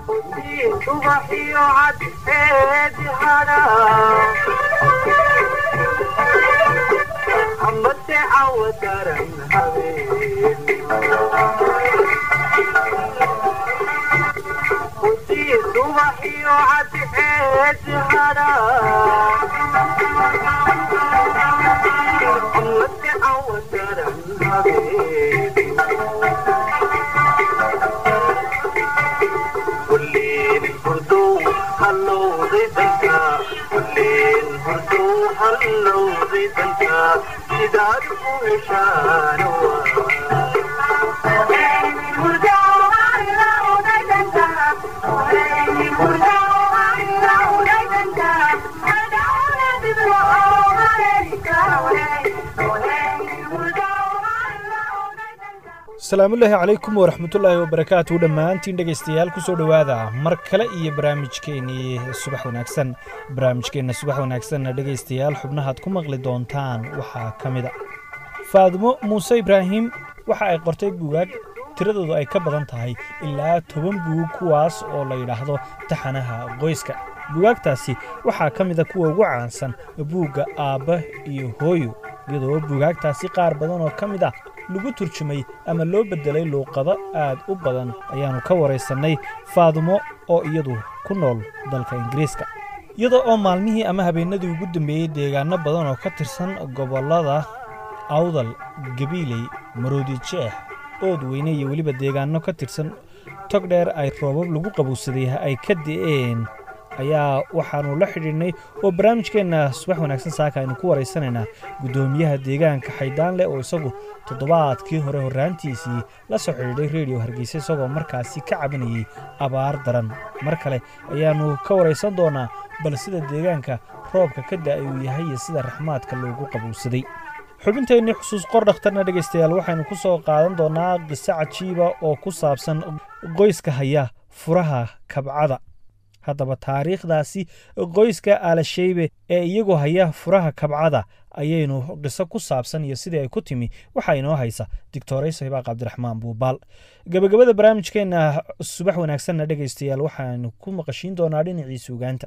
subaxiyo cadceedi hadha amase cawa daran habeen hudii subaxiyo cadceedi hadha amase cawa daran habeen kulleen hurdow hallowday danka kulleen hurdow hallowday danka sidaad u heshaana asalaamullaahi calaykum waraxmatullaahi wabarakaatu dhammaantiin dhegaystayaal kusoo dhowaada mar kale iyo barnaamijkeennii subax wanaagsan barnaamijkeenna subax wanaagsanna dhegaystayaal xubnahaad ku maqli doontaan waxaa ka mid a faadimo muuse ibraahim waxa ay qortay buugaag tiradoodu ay ka badan tahay ilaa toban buug kuwaas oo la yidhaahdo taxanaha qoyska buugaagtaasi waxaa ka mid a kuwa ugu caansan buugga aabba iyo hooyo iyadoo buugaagtaasi qaar badan oo ka mid ah lagu turjumay ama loo beddelay luuqado aad u badan ayaannu ka waraysannay faadumo oo iyadu ku nool dalka ingiriiska iyada oo maalmihii ama habeennadii ugu dambeeyey deegaanno badan oo ka tirsan gobollada awdal gabiiley maroodi jeex ood weyne iyo weliba deegaanno ka tirsan tog dheer ay roobab lagu qabowsaday ay ka di'een ayaa waxaannu la xidhiidhnay oo barnaamijkeenna subax wanaagsan saaka aynu ku waraysanaynaa guddoomiyaha deegaanka xayddaanleh oo isagu toddobaadkii hore horraantiisii la soo xidhiidhay rediyo hargeysa isagoo markaasi ka cabanayey abaar daran mar kale ayaannu ka waraysan doonaa bal sida deegaanka roobka ka da'ay uu yahay iyo sida raxmaadka loogu qabowsaday xubinteennii xusuus qor dhakhtarna dhegaystayaal waxaynu ku soo qaadan doonnaa qiso cajiiba oo ku saabsan qoyska haya furaha kabcada haddaba taariikhdaasi qoyska aalasheybe ee iyagoo haya furaha kabcada ayaynu qiso ku saabsan iyo sidii ay ku timi waxaa inoo haysa doctorayso hibaaq cabdiraxmaan buubaal gebagabada barnaamijkeenna subax wanaagsanna dhegaystayaal waxaanu ku maqashiin doonaa dhinacii suugaanta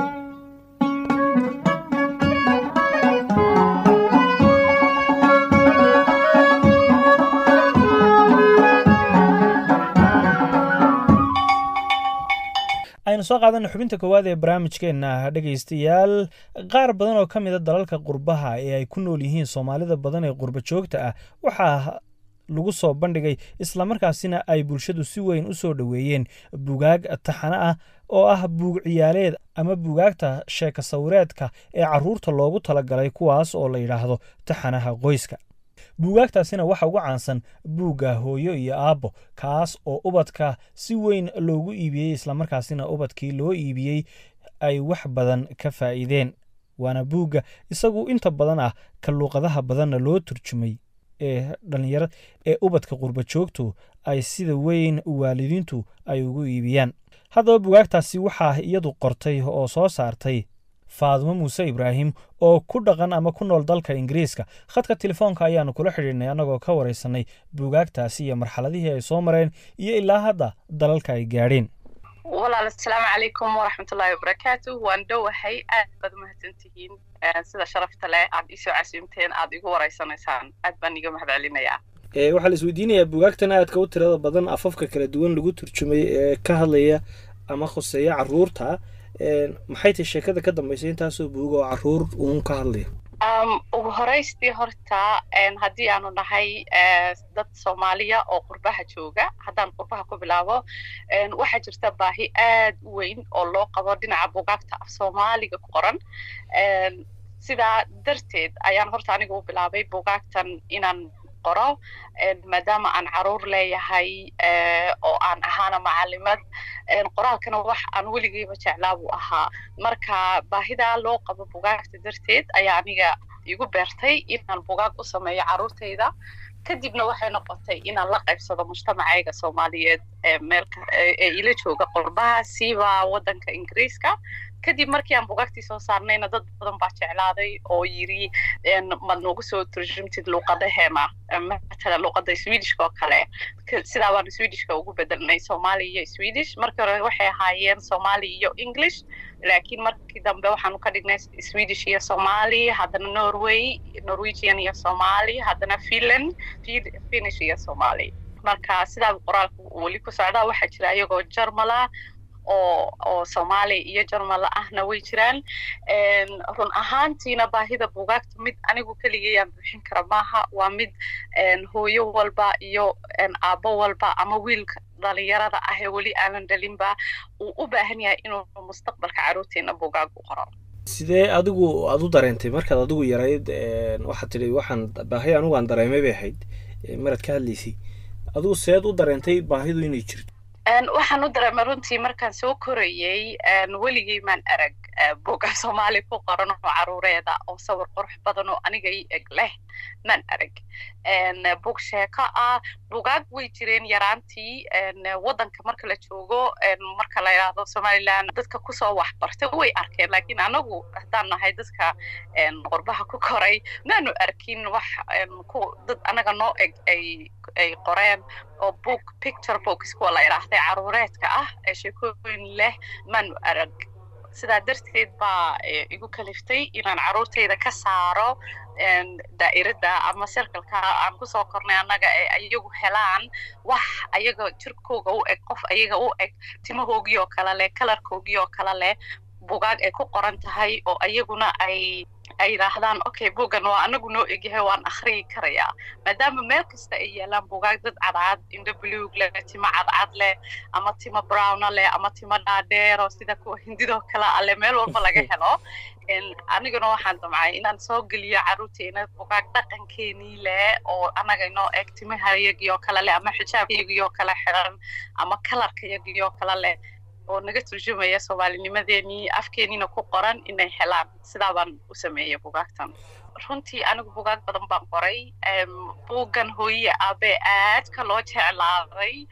aynu soo qaadana xubinta koowaad ee barnaamijkeenna dhegaystayaal qaar badan oo ka mida dalalka qurbaha ee ay ku nool yihiin soomaalida badan ee qurba joogta ah waxaa lagu soo bandhigay islamarkaasina ay bulshadu si weyn u soo dhoweeyeen bugaag taxano ah oo ah buug ciyaaleed ama bugaagta sheeka sawireedka ee carruurta loogu talagalay kuwaas oo la yidhaahdo taxanaha qoyska buugaagtaasina waxa ugu caansan buugga hooyo iyo aabbo kaas oo ubadka si weyn loogu iibiyey islamarkaasina ubadkii loo iibiyey ay wax badan ka faa'iideen waana buugga isagu inta badan ah ka luuqadaha badanna loo turjumay ee dhallinyara ee ubadka qurba joogtu ay sida weyn waalidiintu ay ugu iibiyaan haddaba bugaagtaasi waxaa iyadu qortay oo soo saartay faadimo muuse ibraahim oo ku dhaqan ama ku nool dalka ingiriiska khadka telefoonka ayaannu kula xidhiidhnay annagoo ka waraysanay buugaagtaasi iyo marxaladihii ay soo mareen iyo ilaa hadda dalalka ay gaadheen walaal asalaamu calaykum waraxmatullaahi wabarakaatu waan dhowahay aad baad umahadsantihiin sida sharafta leh aad iisoo casuumteen aad igu waraysanaysaan aad baan iga mahad celinayaa waxaa la isweydiinayaa buugaagtan aadka u tirada badan afafka kala duwan lagu turjumay ee ka hadlaya ama khuseeya carruurta maxay tahay sheekada ka dambaysa intaasoo buuga oo carruur uun ka hadlaya ugu horaystii horta haddii aanu nahay dad soomaaliya oo qurbaha jooga haddaan qurbaha ku bilaabo waxaa jirta baahi aad u weyn oo loo qabo dhinaca bugaagta af soomaaliga ku qoran sidaa darteed ayaan horta anigu u bilaabay bugaagtan inaan qoro maadaama aan caruur leeyahay oo aan ahaana macalimad qoraalkana wax aan weligeyba jeclaa buu ahaa marka baahidaa loo qabo bugaagta darteed ayaa aniga igu beertay inaan bugaag u sameeyo caruurtayda kadibna waxay noqotay inaan la qaybsado mujtamacayga soomaaliyeed meel ee ila jooga qurbaha siiba waddanka ingiriiska kadib markii aan bugaagtii soo saarnayna dad badan baa jeclaaday oo yiri maad noogu soo turjumtid luuqadaheena matala luuqada swedishka oo kale sidaa baan swedishka ugu bedelnay soomaali iyo swedish markii hore waxay ahaayeen soomaali iyo english laakiin markii dambe waxaanu ka dhignay swedish iyo somali haddana norway norwegian iyo somali haddana finland finish iyo somali marka sidaa qoraalka weli ku socdaa waxaa jira iyagoo jarmala oo oo soomaali iyo jarmala ahna way jiraan run ahaantiina baahida bugaagta mid anigu keligayaan buuxin kara maaha waa mid hooyo walba iyo aabbo walba ama wiilka dhalinyarada ah ee weli aanan dhalinba uu u baahan yahay inuu mustaqbalka carruurteena bugaag u qoro sidee adigu aad u dareentay markaad adigu yarayd waxaad tidhi waxaan baahi anigu aan dareemay bay ahayd maraad ka hadlaysay adigu seed u dareentay baahidu inay jirto waxaan u dareemay runtii markaan soo korayey weligay maan arag buga soomaali ku qoran oo caruureeda oo sawir qurux badan oo aniga ii eg leh maan arag bug sheeko ah bugaag way jireen yaraantii waddanka marka la joogo marka la yidhaahdo somaliland dadka kusoo waxbartay way arkeen laakiin anagu haddaan nahay dadka qurbaha ku koray maanu arkin wax dad anaga noo eg ay ay qoreen oo book picture books kuwa la yidhaahday caruureedka ah ee sheekooyin leh maanu arag sidaa darteed baa igu kaliftay inaan carruurtayda ka saaro daa'irada ama circleka aan kusoo kornay annaga ee ayagu helaan wax ayaga jirkooga u eg qof ayaga u eg timahoogii oo kale leh kalarkoogii oo kale leh bugaag ay ku qoran tahay oo ayaguna ay ay yidhaahdaan okay bugan waa anagu noo egyahay waan akhriyi karayaa maadaama meel kasta ay yaalaan bugaag dad cadcad indho buluug leh timo cadcad leh ama timo browna leh ama timo dhaadheero sida kuwa hindidoo kale a leh meel walba laga helo aniguna waxaan damcay inaan soo geliyo carruurteena bugaag dhaqankeenii leh oo anaga inoo eg timahayagii oo kale leh ama xijaabkayagii oo kale xiran ama kalarkayagii oo kale leh oo naga turjumaya soomaalinimadeenii afkeeniina ku qoran inay helaan sidaa baan u sameeyey bugaagtan runtii anigu bugaag badan baan qoray buuggan hooye aabe aadka loo jeclaaday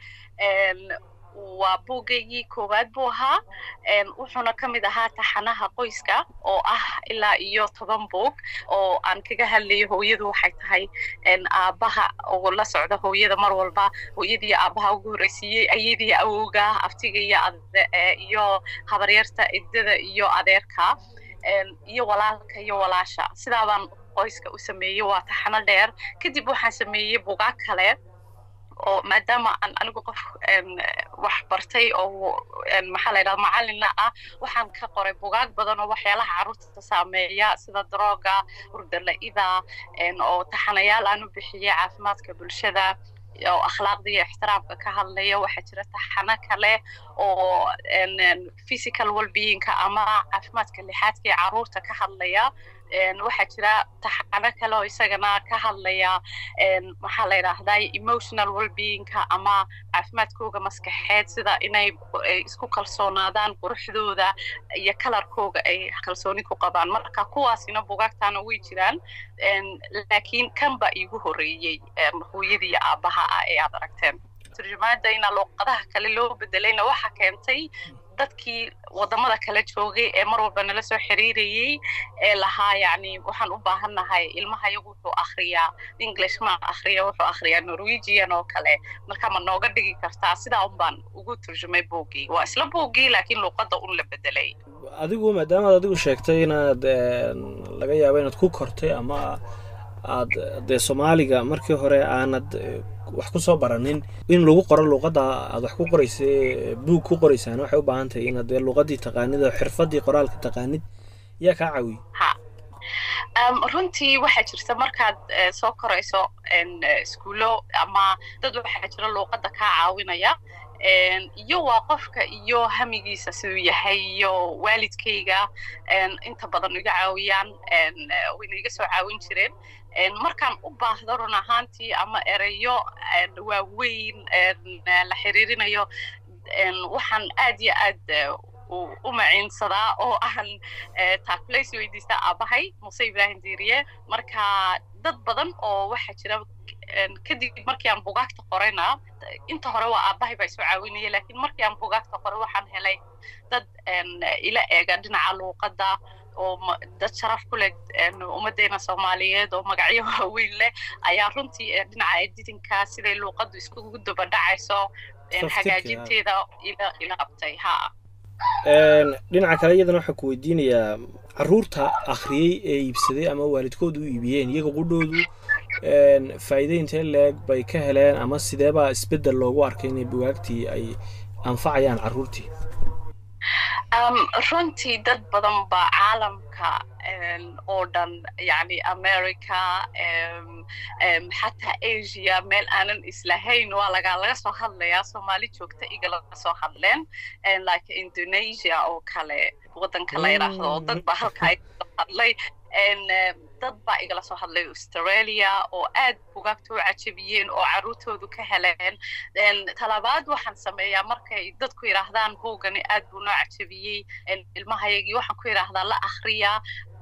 waa buugaygii koowaad buu ahaa wuxuuna ka mid ahaa taxanaha qoyska oo ah ilaa iyo toban buug oo aan kaga hadlayo hooyadu waxay tahay aabbaha oo la socda hooyada mar walba hooyadii aabbaha ugu horreysiiyey ayadii awowga aftiga iyo iyo habaryarta idada iyo adeerka iyo walaalka iyo walaasha sidaa baan qoyska u sameeyey waa taxano dheer kadib waxaan sameeyey bugaag kale oo maadaama aan anigu qof wax bartay oo maxaa la yidhahda macalina ah waxaan ka qoray bugaag badan oo waxyaalaha carruurta saameeya sida drooga hurdala-ida oo taxanayaal aan u bixiyey caafimaadka bulshada oo akhlaaqda iyo ixtiraamka ka hadlaya waxaa jira taxano kale oo physical wellbeingka ama caafimaadka lixaadka ee carruurta ka hadlaya waxaa jira taxano kale oo isagana ka hadlaya maxaa la yidhaahdaa emotional wellbeingka ama caafimaadkooga maskaxeed sida inay isku kalsoonaadaan quruxdooda iyo kalarkooga ay kalsooni ku qabaan marka kuwaasina bugaagtaana way jiraan laakiin kan ba iigu horreeyey hooyadii iyo aabbaha ah ee aad aragteen turjumaada ina luuqadaha kale loo bedelayna waxa keentay dadkii wadamada kala joogay ee mar walba nala soo xiriirayey ee lahaa yani waxaan u baahannahay ilmaha iyagu wuxuu akhriyaa english ma akhriya wuxuu akhriyaa norwegian oo kale marka ma nooga dhigi kartaa sidaa un baan ugu turjumay boogii waa isla boogii laakiin luuqadda un la bedelay adigu maadaamaad adigu sheegtay inaad laga yaabo inaad ku kortay ama aad dee soomaaliga markii hore aanad wax ku soo baranin in lagu qoro luuqadda aad wax ku qoraysa buug ku qoraysaan waxay u baahan tahay inaad dee luuqaddii taqaanid oo xirfaddii qoraalka taqaanid yaa kaa caawiye ha runtii waxaa jirta markaad soo korayso iskuulo ama dad waxaa jira luuqadda kaa caawinaya iyo waa qofka iyo hamigiisa siduu yahay iyo waalidkayga inta badan iga caawiyaan wayna iga soo caawin jireen markaan u baahdo run ahaantii ama ereyo waaweyn la xiriirinayo waxaan aad iyo aad u maciinsadaa oo aan taakulays weydiista aabahay muse ibrahim diiriye marka dad badan oo waxaa jira kadib markii aan bugaagta qorayna inta hore waa aabbahay baa isoo caawinaya laakiin markii aan bugaagta qoray waxaan helay dad ila eega dhinaca luuqadda oo dad sharaf ku leh ummaddeena soomaaliyeed oo magacyo waaweyn leh ayaa runtii dhinaca editinka siday luuqaddu iskugu daba dhacayso hagaajinteeda ila qabtay ha dhinaca kale iyadana waxaa ku weydiinayaa caruurta akhriyey ee iibsaday ama waalidkoodu u iibiyeen iyaga qudhoodu faa'iide intee leeg bay ka heleen ama sideebaa isbeddel loogu arkay inay bugaagtii ay anfacayaan carruurtii runtii dad badan baa caalamka oo dhan yani america xataa asia meel aanan islahayn waa laga laga soo hadlayaa soomaali joogta iga laga soo hadleen like indonesia oo kale waddanka la yidhaahdo oo dad baa halka ay soo hadlay dad baa igala soo hadlay australia oo aad bugaagta u cajabiyeen oo carruurtoodu ka heleen talabaad waxaan sameeyaa markay dadku yidhaahdaan buugani aad buu noo cajabiyey ilmahayagii waxaan ku yidhaahdaa la akhriya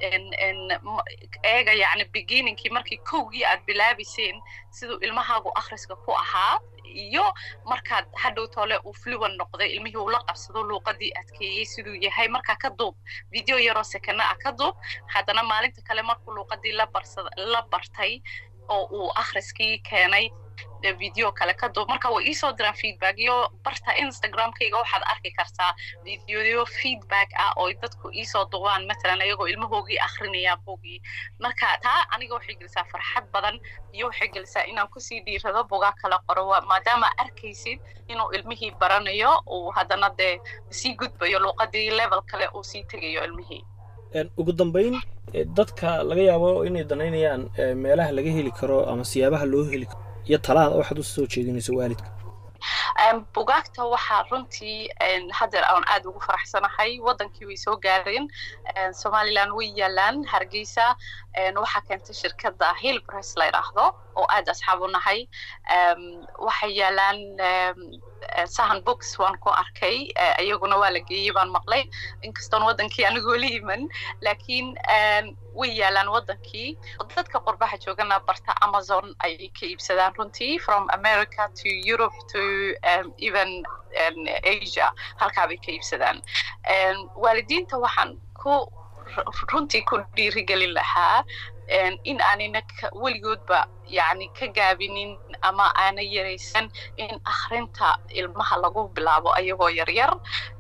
eega yani beginningkii markii kowgii aad bilaabayseen siduu ilmahaagu akhriska ku ahaa iyo markaad hadhow tole uu fluwan noqday ilmihii uu la qabsado luuqadii adkeeyey siduu yahay markaa ka duub video yaroo sekana ah ka duub haddana maalinta kale markuu luuqadii la bartay oo uu akhriskii keenay video kale ka duub marka way iisoo diraan feedback iyo barta instagramkayga waxaad arki kartaa videoyo feedback ah oo dadku iisoo duubaan matalan ayagoo ilmahoogii akrinaya buugii marka taa aniga waxay gelisaa farxad badan iyo waxay gelisaa inaan kusii dhiirado bugaa kala qoro maadaama arkaysid inuu ilmihii baranayo uu haddana dee sii gudbayo luuqadii level kale uu sii tegayo ilmihii ugu dambayn dadka laga yaabo inay danaynayaan meelaha laga heli karo ama siyaabaha loo heli karo iyo talaada waxaad u soo jeedinayso waalidka bugaagta waxaa runtii haddeer aan aad ugu faraxsanahay waddankii way soo gaareen somaliland way yaalaan hargeysa waxaa keentay shirkadda hillpress la yidhaahdo oo aad asxaab u nahay waxay yaalaan sahan books waan ku arkay iyaguna waa la geeyey baan maqlay inkastoon waddankii anigoo la iman laakiin way yaalaan waddankii dadka qurbaha joogana barta amazon ayay ka iibsadaan runtii from america to europe to um, even um, asia halkaa bay ka iibsadaan waalidiinta waxaan ku runtii ku dhiirigelin lahaa in aanina weligoodba yani ka gaabinin ama aana yaraysan in akhrinta ilmaha lagu bilaabo ayagoo yaryar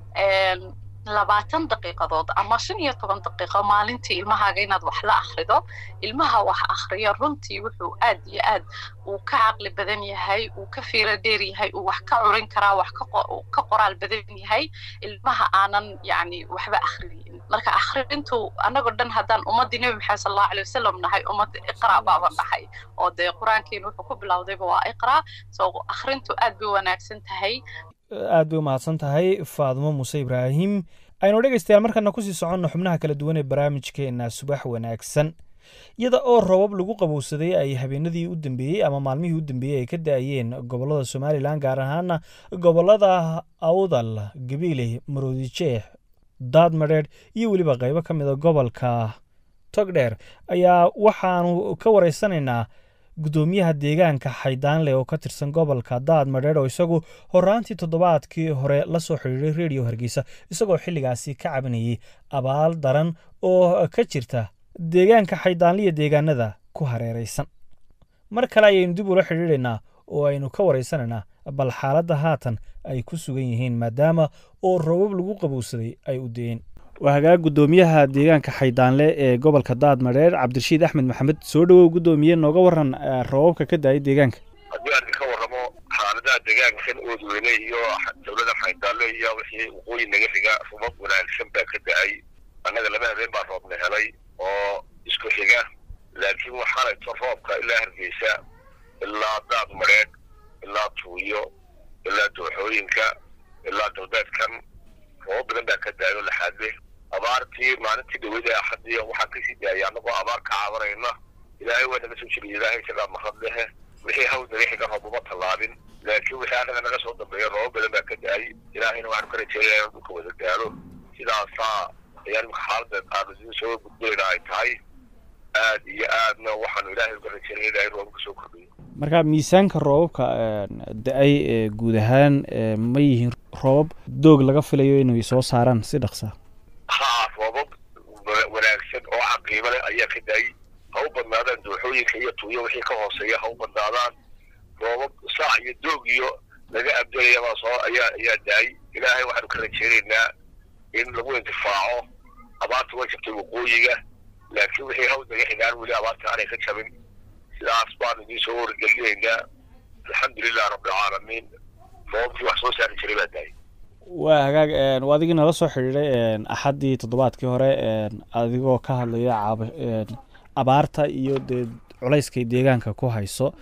labaatan daqiiqadood ama shan iyo toban daqiiqo maalintii ilmahaaga inaad wax la akhrido ilmaha wax akhriya runtii wuxuu aad iyo aad uu ka caqli badan yahay uu ka fiiro dheer yahay uu wax ka curin karaa wax ka qoraal badan yahay ilmaha aanan yani waxba akhriyin marka akhrintu annagoo dhan haddaan ummaddii nebi maxamed sal allahu alay wasalam nahay ummadda iqra baaba nahay oo dee qur-aankeenu wuxuu ku bilowdayba waa iqra so akhrintu aad bay wanaagsan tahay aad bay u mahadsan tahay faadimo muuse ibraahim aynu dhegaystayaal markana kusii soconno xubnaha kala duwan ee barnaamijkeenna subax wanaagsan iyada oo robab lagu qabowsaday ay habeenadii u dambeeyey ama maalmihii u dambeeyey ay ka da-ayeen gobollada somalilan gaar ahaana gobollada awdal gabiile maroodijeex daadmadheedh iyo weliba qaybo ka mida gobolka togdheer ayaa waxaanu ka waraysanaynaa guddoomiyaha deegaanka xaydaanleh oo ka tirsan gobolka daad madheedh oo isagu horaantii toddobaadkii hore la soo xidhiiray rediyo hargeysa isagoo xilligaasi ka cabanayay abaal daran oo ka jirta deegaanka xaydaanliya deegaanada ku hareeraysan mar kale ayaynu dib ula xidhiidhaynaa oo aynu ka waraysanaynaa bal xaaladda haatan ay ku sugan yihiin maadaama oo roobab lagu qabowsaday ay u deen waa hagaag guddoomiyaha deegaanka xaydaanle ee gobolka daad madheer cabdirashiid axmed maxamed soo dhowow guddoomiye nooga waran roobabka ka daayay deegaanka haddii aan ka warramo xaaladaha deegaankan oodweyne iyo dowlada xaydaanle iyo wixii waqooyi naga xiga roobab wanaagsan baa ka da-ay annaga laba habeen baa roobna helay oo isku xiga laakiin waxaanayto roobka ilaa hargeysa ilaa daad madheedh ilaa tuuyo ilaa dooxooyinka ilaa dowdeedkan roobab badan baa ka da-ay oo laxaadle abaartii maalintii dhaweyda axadii waxaan kasii daayay annagoo abaar ka caabanayna ilaahay waa naga soo jiriya ilaahay isagaa mahad lehe wixii hawl naga xiga roob uma tallaabin laakiin wixii annaga naga soo dambeeya roobab badan baa ka da-ay ilaahayna waxaanu ka rajeynaya inuu dhulka wada gaalo sidaasaa ayaan imika xaalada qaadasiin soo gudbayna ay tahay aad iyo aadna waxaanu ilaahay uga rajeynaya ilaahay roobka soo kordhiyo marka miisaanka roobabka da-ay ee guud ahaan ma yihiin roobab doog laga filayo inay soo saaraan si dhaqsa haa roobab wanaagsan oo caqiibo leh ayaa ka da-ay ha u badnaadaan dooxooyinka iyo tuuyo wixii ka hooseeya ha u badnaadaan roobab saac iyo doog iyo laga abdalayabaa soo ayaa ayaa da-ay ilaahay waxaanu ka rajeynaynaa in lagu intifaaco abaarta way jabtay waqooyiga laakiin wixii hawl naga xigaan weli abaarta aanay ka jabin sidaas baanu idiin soo wargelinaynaa alxamdulilah rabbilcaalamiin roobabkii wax soo saari jiray baa da-ay waa hagaag waa adigii nala soo xidhiiday axaddii toddobaadkii hore adigoo ka hadlaya caaba abaarta iyo dee culayskay deegaanka ku hayso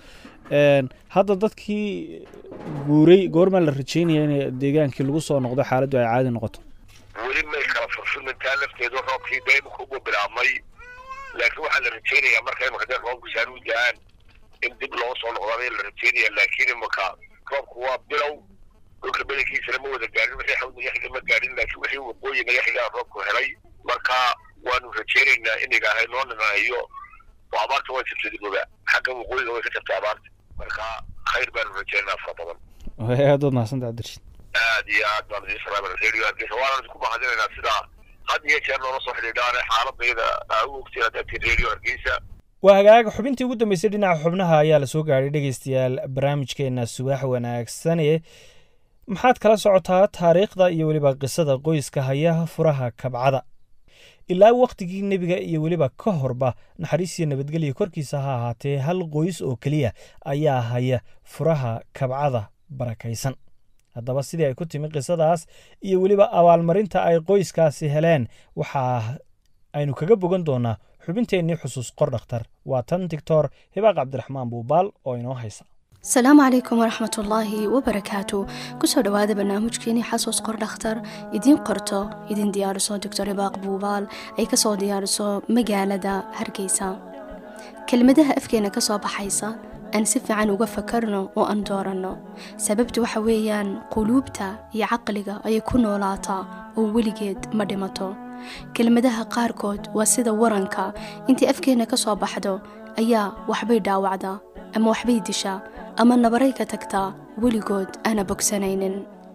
hadda dadkii guuray goormaa la rajeynaya in deegaankii lagu soo noqdo xaaladdu ay caadi noqoto weli may kala furfumintaa lafteedu roobkii da imika ugu bilaabmay laakiin waxaa la rajeynayaa marka imika dee roobku saan u da-aan in dib loo soo noqdaabay la rajeynaya laakiin imika roobku waa bilow dhulka bedelkiisana ma wada gaarin wixii xawl naga xiga ma gaarin laakiin wixii waqooyi naga xigaa roobku helay marka waanu rajeynaynaa in ilaahay noo nanahayo oo abaarta way jabtay diboba xagga waqooyiga way ka jabtay abaarta marka khayr baanu rajeynaynaa fara badan aad waad mahadsantaha cabdirashiid aad iyo aad baan idiin salaamana radio hargeysa waanaan idinku mahadinaynaa sidaa had iyo jeer noola soo xidhiidhaane xaaladayda aa u ogtiin haddaad tiin radio hargeysa waa hagaag xubintii ugu dambeysay dhinaca xubnaha ayaa lasoo gaadhay dhegeystayaal barnaamijkeena subax wanaagsane maxaad kala socotaa taariikhda iyo weliba qisada qoyska haya furaha kabcada ilaa wakhtigii nebiga iyo weliba ka horba naxariis iyo nabadgelya korkiisa ha ahaatee hal qoys oo keliya ayaa haya furaha kabcada barakaysan haddaba sidii ay ku timi qisadaas iyo weliba abaalmarinta ay qoyskaasi heleen waxaa aynu kaga bogan doonaa xubinteennii xusuus qor dhakhtar waa tan doctor hibaaq cabdiraxmaan buubaal oo inoo haysa asalaamu calaykum waraxmatullaahi wabarakaatu kusoo dhowaada barnaamijkeenii xasuus qor dhakhtar idiin qorto idin diyaariso doctor hibaaq buubaal ay kasoo diyaariso magaalada hargeysa kelmadaha afkeena kasoo baxaysa aan si fiican uga fakarno oo aan dooranno sababtu waxa weeyaan quluubta iyo caqliga ayay ku noolaataa oo weligeed ma dhimato kelmadaha qaarkood waa sida waranka intii afkeenna ka soo baxdo ayaa waxbay dhaawacdaa ama waxbay dishaa ama nabaray ka tagtaa weligood aana bogsanaynin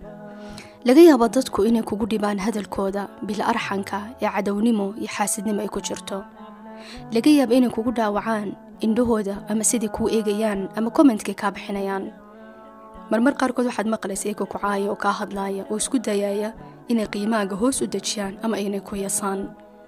laga yaabo dadku inay kugu dhibaan hadalkooda bil arxanka ee cadownimo iyo xaasidnimo ay ku jirto laga yaabo inay kugu dhaawacaan indhahooda ama sidai kuu eegayaan ama kommentkay kaa bixinayaan marmar qaarkood waxaad maqlaysa iyaga ku caaya oo kaa hadlaaya oo isku dayaaya inay qiimaaga hoos u dejiyaan ama inay ku yasaan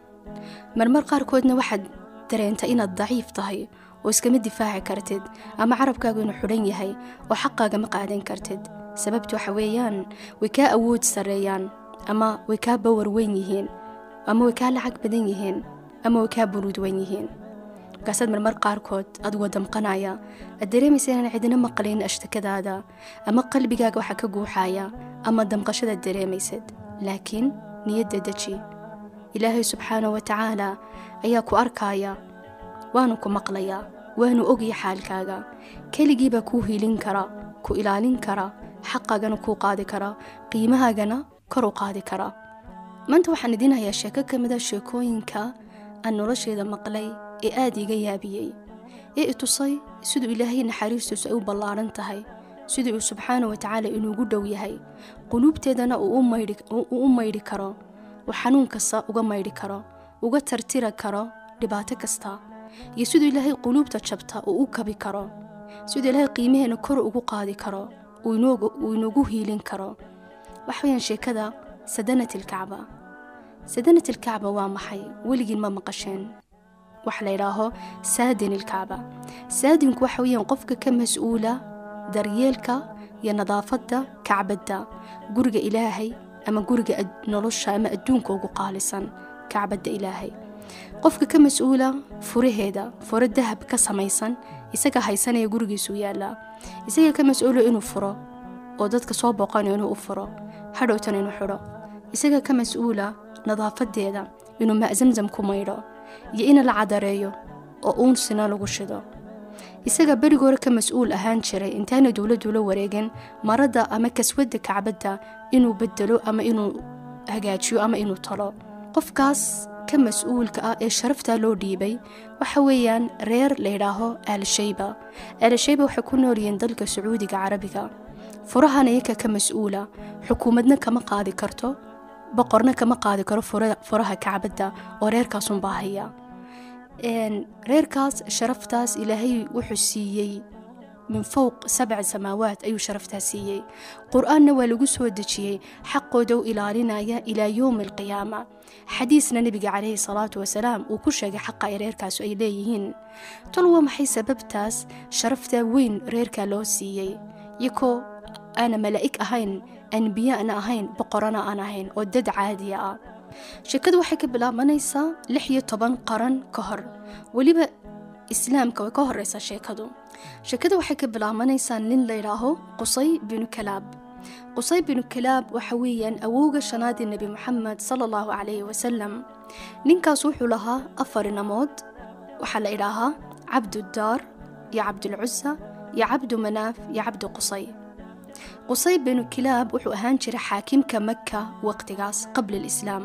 marmar qaarkoodna waxaad dareenta inaad daciif tahay oo iskama difaaci kartid ama carabkaagu inuu xidhan yahay oo xaqaaga ma qaadan kartid sababtu waxa weeyaan way kaa awood sarreeyaan ama way kaa bawar weyn yihiin ama way kaa lacag badan yihiin ama way kaa buruud weyn yihiin markaasaad marmar qaarkood adigoo damqanaya aad dareemaysa inaan cidina maqlayn ashtakadaada ama qalbigaaga waxa ka guuxaya ama damqashadaad dareemaysad laakiin niyadda deji ilaahay subxaana wa tacaala ayaa ku arkaaya waanu ku maqlayaa waanu ogaya xaalkaaga keligiibaa kuu hiilin kara ku ilaalin kara xaqaagana kuu qaadi kara qiimahaagana kor u qaadi kara maanta waxaan idiin hayaa sheeko ka mida sheekooyinka aan nolosheeda maqlay ee aada iga yaabiyey ee i tusay siduu ilaahay naxariistiisu ay u ballaaran tahay siduu uu subxaana wa tacaala inuugu dhow yahay quluubteedana uu u maydhi karo uu xanuun kasta uga maydhi karo uga tartira karo dhibaato kasta iyo siduu ilaahay quluubta jabta uu u kabi karo siduu ilaahay qiimaheena kor ugu qaadi karo uu inoogu hiilin karo waxweyaan sheekada sadanatilkacba sadanatilkacba waa maxay weligiin ma maqasheen waxa la yidhaaho saadin ilkacba saadinku waxa weyaan qofka ka mas-uula daryeelka iyo nadaafadda kacbadda guriga ilaahay ama guriga nolosha ama adduunka ugu qaalisan kacbadda ilaahay qofka ka mas-uula furaheeda furo dahab ka samaysan isaga haysanaya gurigiisuu yaallaa isaga ka mas-uula inuu furo oo dadka soo booqanayo inuu u furo hadhowtana inuu xidho isaga ka mas-uula nadaafadeeda inuu ma'samsam ku maydho iyo in la cadareeyo oo uunsina lagu shido isaga berigoore ka mas-uul ahaan jiray intaana dowladdu la wareegin maradda ama kaswadda kacbadda inuu bedelo ama inuu hagaajiyo ama inuu talo qofkaas ka mas-uulka ah ee sharaftaa loo dhiibay waxa weeyaan reer layidhaaho aalshayba aalshayba waxay ku noolyihiin dalka sacuudiga carabiga furahan iyaka ka mas-uula xukuumadna kama qaadi karto boqorna kama qaadi karo furaha kacbadda oo reerkaasunbaa haya reerkaas sharaftaas ilaahay wuxuu siiyey min fowq sabc samaawaat ayuu sharaftaa siiyey qur-aanna waa lagu soo dejiyey xaqooda u ilaalinaya ilaa yowmi alqiyaama xadiisna nebiga calayhi salaatu wasalaam uu ku sheegay xaqa ay reerkaasu ay leeyihiin tol waa maxay sababtaas sharafta weyn reerkaa loo siiyey yakoo aana malaa'ig ahayn anbiyaana ahayn boqorana aan ahayn oo dad caadiya ah sheekadu waxay ka bilaabanaysaa lix iyo toban qaran ka hor weliba islaamka way ka horeysaa sheekadu sheekada waxay ka bilaabanaysaa nin layidhaaho qusay binu kalaab qusay binu kalaab waxa weeyaan awowga shanaadii nebi moxamed sala allahu calayhi wasalam ninkaas wuxuu lahaa afar inamood waxaa la idhaahaa cabduddaar iyo cabdulcusa iyo cabdu manaaf iyo cabdu qusay qusay binu kilaab wuxuu ahaan jiray xaakimka maka waqtigaas qabla alislaam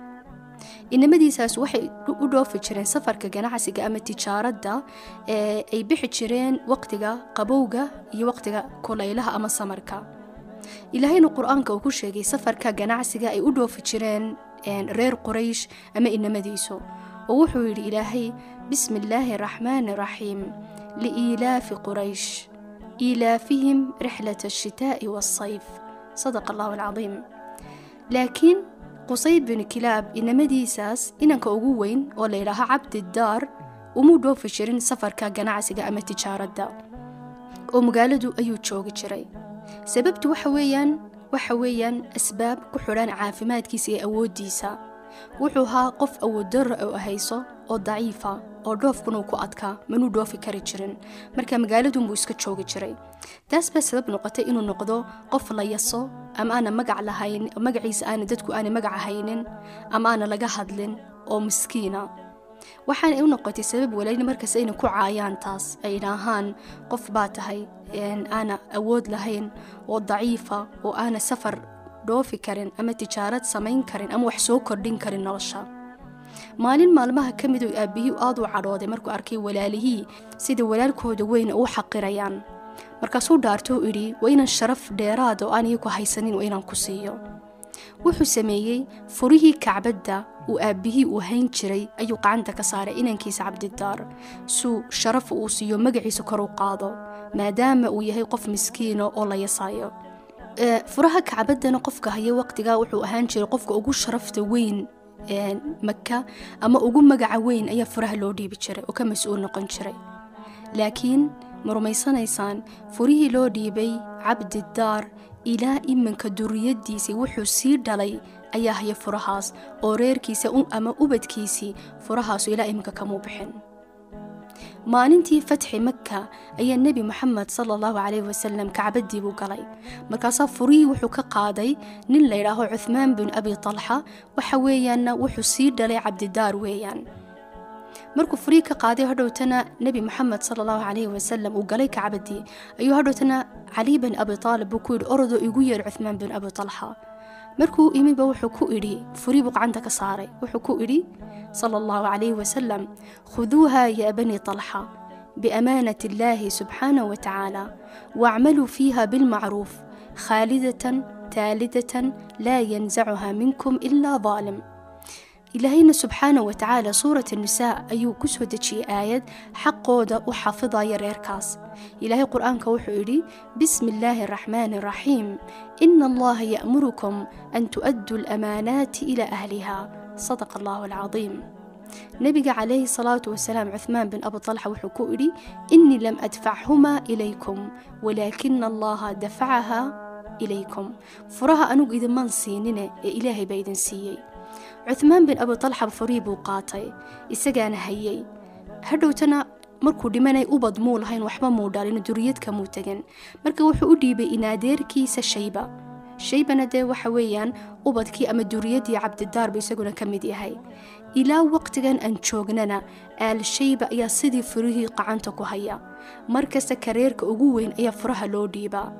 inamadiisaas waxay u dhoofi jireen safarka ganacsiga ama tijaaradda ee ay bixi jireen waqtiga qabowga iyo waqtiga kulaylaha ama samarka ilaahayna qur-aanka uu ku sheegay safarka ganacsiga ay u dhoofi jireen reer quraysh ama inamadiisu oo wuxuu yidhi ilaahay bismi illaahi araxmaani raxiim liiilaafi quraysh iilaafihim rixlat ashitaa'i waasayf sadaqa allahu alcadiim laakiin qusay binu kilaab inamadiisaas inanka ugu weyn oo layidhaaho cabdidaar umuu dhoofi jirin safarka ganacsiga ama tijaaradda oo magaaladu ayuu joogi jiray sababtu waxa weeyaan waxa weeyaan asbaab ku xidhan caafimaadkiisa iyo awooddiisa wuxuu ahaa qof awooddarra oo hayso oo daciifa oo dhoofkunuu ku adkaa manuu dhoofi kari jirin marka magaaladunbuu iska joogi jiray taas baa sabab noqotay inuu noqdo qof la yaso ama aana magac lahayn magaciisa aana dadku aana magac haynin ama aana laga hadlin oo miskiina waxaana u noqotay sabab walaalin markaas ayna ku caayaan taas ay idhaahaan qof baa tahay aana awood lahayn oo daciifa oo aana safar dhoofi karin ama tijaarad samayn karin ama wax soo kordhin karin nolosha maalin maalmaha ka mid oo aabbihii aad u cadhooday markuu arkay walaalihii sida walaalkooda weyn u xaqirayaan markaasuu dhaartou idhi waa inaan sharaf dheeraada oo aan iyaku haysanin waa inaan ku siiyo wuxuu sameeyey furihii kacbadda uu aabbihii uu hayn jiray ayuu qacanta ka saaray inankiisa cabdidaar suu sharaf uu siiyo magaciisa kor u qaado maadaama uu yahay qof miskiino oo la yasaayo furaha kacbaddana qofka haya waqtigaa wuxuu ahaan jiray qofka ugu sharafta weyn maka ama ugu magaca weyn ayaa furaha loo dhiibi jiray oo ka mas-uul noqon jiray laakiin ma rumaysanaysaan furihii loo dhiibay cabdidaar ilaa iminka duriyaddiisii wuxuu sii dhalay ayaa haya furahaas oo reerkiisa ama ubadkiisii furahaasu ilaa iminka kamuu bixin maalintii fatxi maka ayaa nebi moxamed sala allahu calayhi wasalam kacbaddii buu galay markaasaa furihii wuxuu ka qaaday nin layidhaaho cuhmaan bin abi talxa waxa weeyaanna wuxuu sii dhalay cabdidaar weeyaan markuu furihii ka qaaday hadhowtana nebi moxamed sala allahu calayhi wasalam uu galay kacbaddii ayuu hadhowtana cali bin abi taalib buu ku yidhi orodoo igu yeer cuhmaan bin abi talxa markuu imidba wuxuu ku idhi furii buu gacanta ka saaray wuxuu ku idhi sala allahu calayhi wasalam khuduuha ya bani talxa biamaanati illaahi subxaanahu wa tacaala waacmaluu fiiha bilmacruuf khaalidatan taalidatan laa yanzacuha minkum ilaa daalim ilaahayna subxaanahu wa tacaala suurat nisaa ayuu ku soo dejiyey aayad xaqooda u xafidaya reerkaas ilaahay qur-aanka wuxuu idhi bismi illaahi araxmaani araxiim ina allaha ya'murukum an tu'adduu alamaanaati ilaa ahliha sadaqa allahu alcadiim nebiga calayhi salaatu wasalaam cuhmaan bin abi talxa wuxuu ku idhi innii lam adfachumaa ilaykum walaakina allaha dafacaha ilaykum furaha anugu idinman siinine ee ilaahay baa idin siiyey cuhmaan bin abi talxa furihii buu qaatay isagaana hayay hadhowtana markuu dhimanay ubad muu lahayn waxba muu dhalin duriyadka muu tegin marka wuxuu u dhiibay inaadeerkiisa shayba shaybana dee waxa weeyaan ubadkii ama duriyaddii cabdidaarba isaguna ka mid yahay ilaa waqtigan aan joognana aal shayba ayaa sidii furihii qacanta ku haya markasta kareerka ugu weyn ayaa furaha loo dhiibaa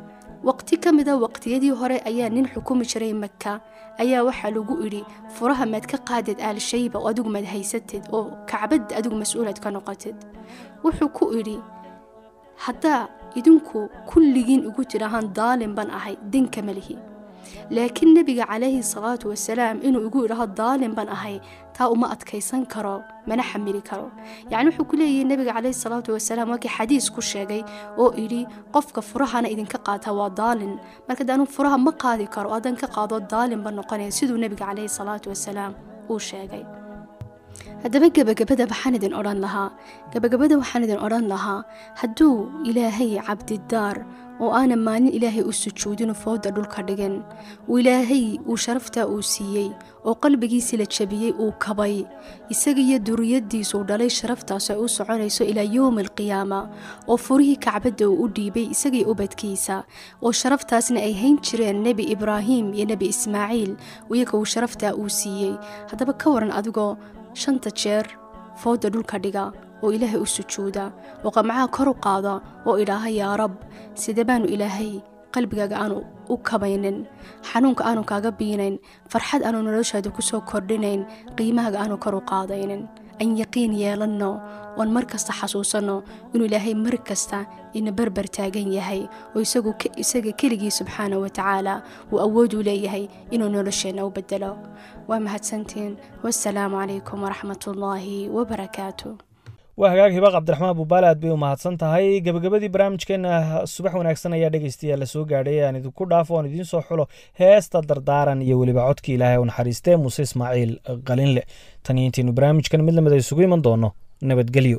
waqti ka mida waqtiyadii hore ayaa nin xukumi jiray maka ayaa waxaa lagu idhi furaha maad ka qaadid aalshayba oo adigu maad haysatid oo kacbad adigu mas-uulaad ka noqotid wuxuu ku idhi haddaa idinku kulligiin ugu tidhaahaan daalin baan ahay dinka malihi laakiin nebiga calayhi salaatu wasalaam inuu igu idhaho daalin baan ahay taa uma adkaysan karo mana xamili karo yacni wuxuu ku leeyahay nebiga calayhi salaatu wasalaam waakii xadiis ku sheegay oo idhi qofka furahana idinka qaata waa daalin marka de anu furaha ma qaadi karo haddaan ka qaado daalin ba noqonaya siduu nebiga calayhi salaatu wasalaam uu sheegay haddaba gebagabada waxaan idin odhan lahaa gebagabada waxaan idin odhan lahaa hadduu ilaahay cabdidaar oo aanan maalin ilaahay u sujuudin fooda dhulka dhigin uu ilaahay uu sharaftaa uu siiyey oo qalbigiisii la jabiyey uu kabay isaga iyo duriyadiisuu dhalay sharaftaas ay u soconayso ilaa yowmi alqiyaama oo furihii kacbadda uu u dhiibay isagii ubadkiisa oo sharaftaasna ay hayn jireen nebi ibraahim iyo nebi ismaaciil iyaga uu sharaftaa uu siiyey haddaba ka waran adigoo shanta jeer fooda dhulka dhiga oo ilaahay u sujuuda oo qamcaha kor u qaada oo idhaaha yaa rab side baanu ilaahay qalbigaaga aanu u kabaynin xanuunka aanu kaaga biinayn farxad aanu noloshaada ku soo kordhinayn qiimahaaga aanu kor u qaadaynin aan yaqiin yeelanno oon mar kasta xasuusanno inuu ilaahay mar kasta ina berber taagan yahay oo isaga keligii subxaana wa tacaala uu awooduu leeyahay inuu nolosheenna u bedelo waa mahadsantiin wassalaamu calaykum waraxmatullaahi wabarakaatu waa hagaag hiba cabdiraxmaan buubaale aad bay u mahadsan tahay gebagabadii barnaamijkeena subax wanaagsan ayaa dhegeystayaal la soo gaadhay aan idinku dhaafo oon idiin soo xulo heesta dardaaran iyo weliba codkii ilaahay u naxariistee muuse ismaaciil qalinle tan iyo intaynu barnaamijkan mid lamid a isugu iman doono nabadgelyo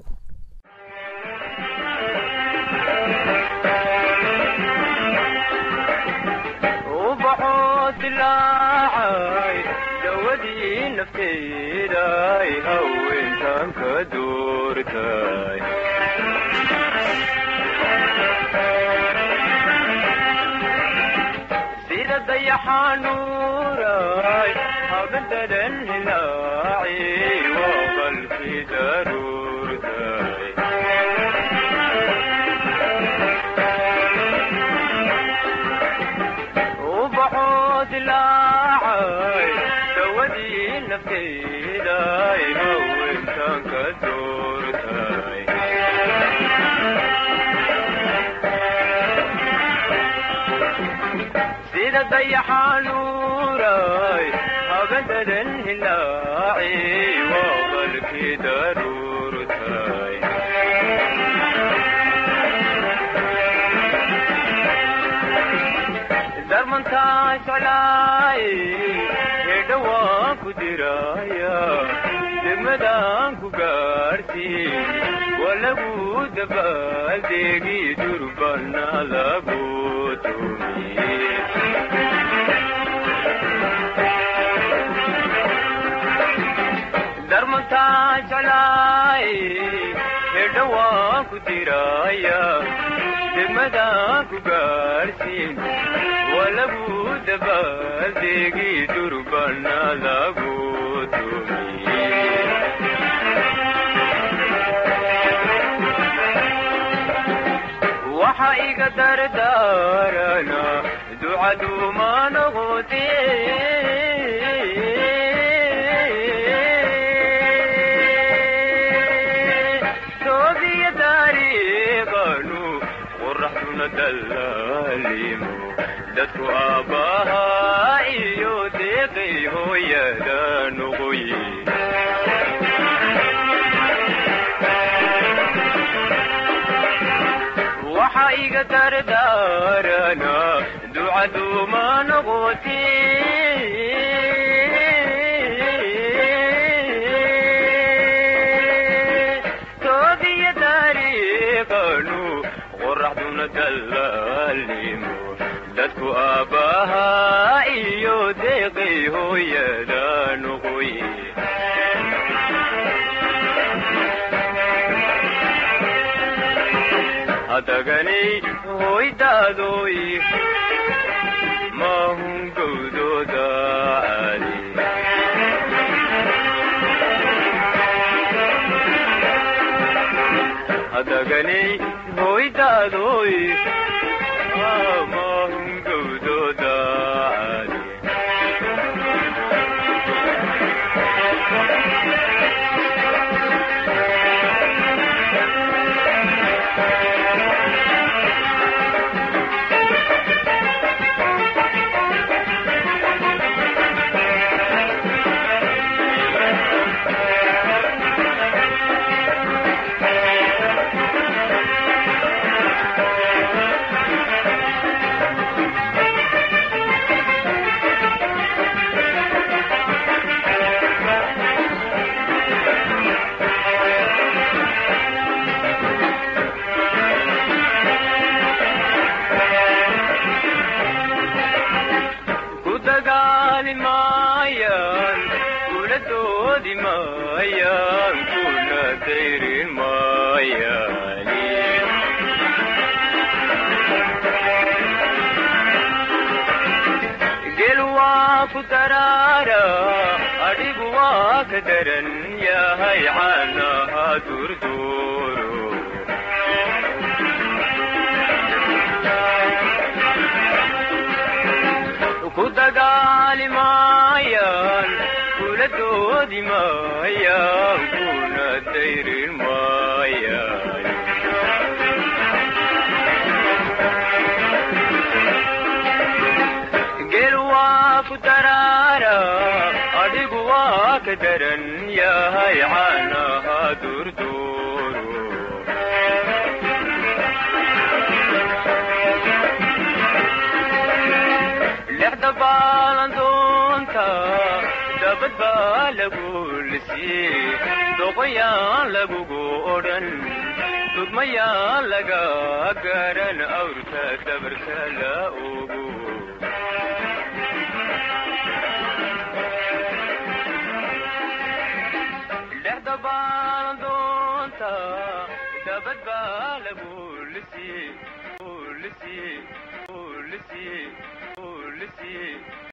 sida dayaxanuuray habadadan hilaaci waa qalbi daruurtay ubaxoo dilaacay dawadii nafteeday haweentan ka doortay sida dayaxanuuray habadadan hilaaci waa qalki daruurtay darmantaa jeclaay hedhawaan ku diraya degmadaan ku gaarsiin waa lagu dabaaldeegi durbana lagu tumiye darmantaa jeclaay hedhawaan ku diraya degmadaan ku gaarsiin waa lagu dabaaldeegi durbana lagu tumiye waxa iga dardaarana ducaduuma noqote toobiya taariiqanu qoraxduna dallaalimo dadku aabbahaa iyo deeqay hooyada noqoye waxa iga dardaarana ducaduuma noqote toobiya taariiqanu qoraxduna dallaalimo dadku aabbahaa iyo deeqay hooyada noqoye hadaganay hoydaadoy mahun gowdooda caali hadaganay hoydaadoy mahun maayaan kula doodi maayaan kuna dayrin maayaan gel waa ku daraara adhigu waa ka daran yahay caanaha durduuro ku dagaali maayaan kula doodi maayaan kuna dayrin maayaan gel waa ku daraara adhigu waa ka daran yahay caanaha durduuro lexda baalandoonta dabad baa lagu lisiyey doqoyaan lagugu odhan dudmayaan laga garan awrka dabarka la ogo lexda baalandoonta dabad baa lagu lisiyey lisiyey lisiyey lisiyey